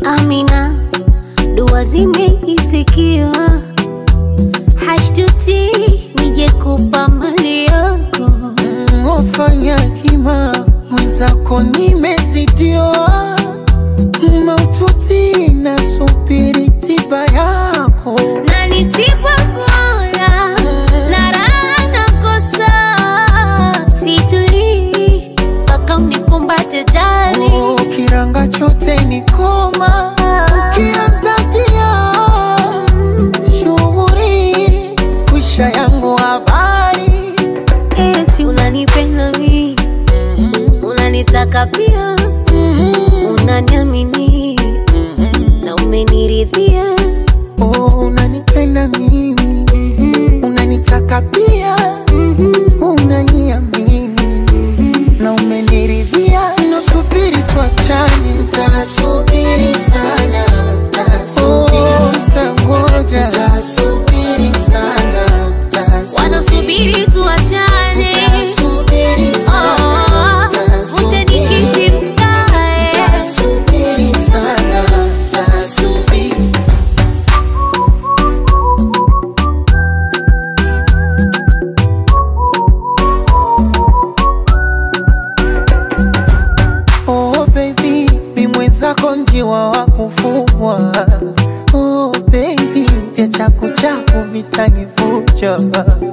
Amina, dua zimeitikiwa, hashtuti nije kupa mali yako. Wafanya hima mwenzako nimezidiwa, maututi nasubiri tiba yako. na nisipokula na raha nakosa, situlii mpaka unikumbate jali. Oh, kiranga chote ni koma, ukianza tia shughuri kwisha yangu habari Eti unanipenda mi, unanitaka pia, unaniamini na umeniridhia. Oh, unanipenda mimi, unanitaka pia, unaniamini na umeniridhia. Nasubiri tuachane, nitasubiri sana, oh, nitangoja, nitasubiri sana, Wanasubiri tuachane, nitasubiri sana, oh, uje nikiti mkae. nitasubiri sana, nitasubiri Oh baby, mi mwenzako njiwa wa kufugwa. Oh baby, vya chaku chaku vitanivuja.